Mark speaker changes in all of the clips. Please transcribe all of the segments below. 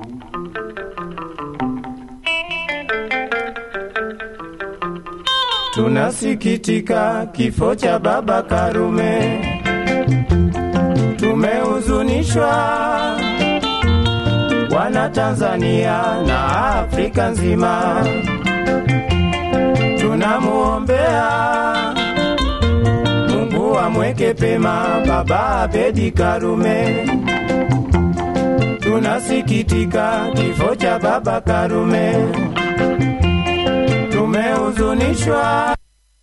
Speaker 1: Tunasikitika kifo cha baba Karume, tumehuzunishwa wana Tanzania na Afrika nzima, tunamuombea Mungu amweke pema baba Abedi Karume. Tunasikitika kifo cha baba Karume, tumehuzunishwa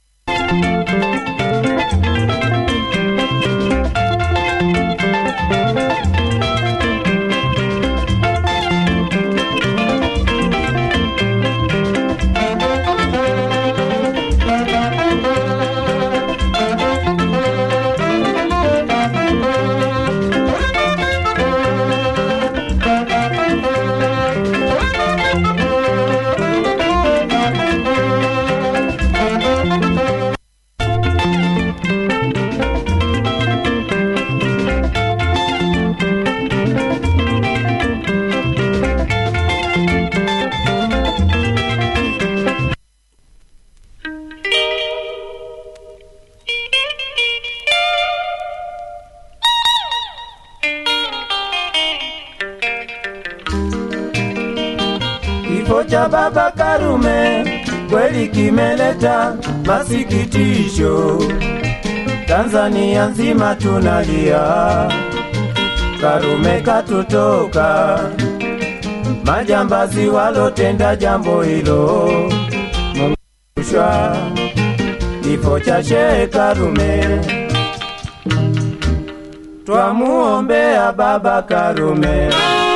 Speaker 1: Kifo cha baba Karume kweli kimeleta masikitisho, Tanzania nzima tunalia, Karume katutoka, majambazi walotenda jambo hilo, mungushwa kifo cha Shehe Karume, twamuombea baba Karume,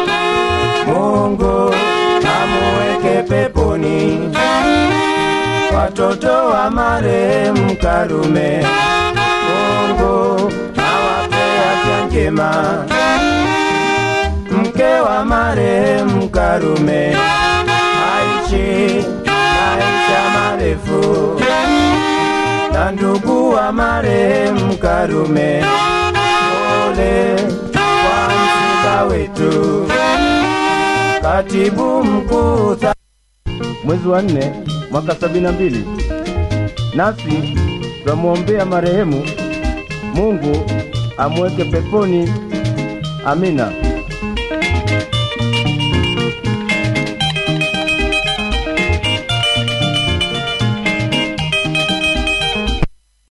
Speaker 1: Mungu amuweke peponi watoto wa marehemu Karume, Mungu awape afya njema. Mke wa marehemu Karume aishi maisha marefu, na ndugu wa marehemu Karume, pole kwa msiba wetu. Katibu mkuu
Speaker 2: mwezi wa nne mwaka sabini na mbili nasi twamwombea marehemu mungu amweke peponi amina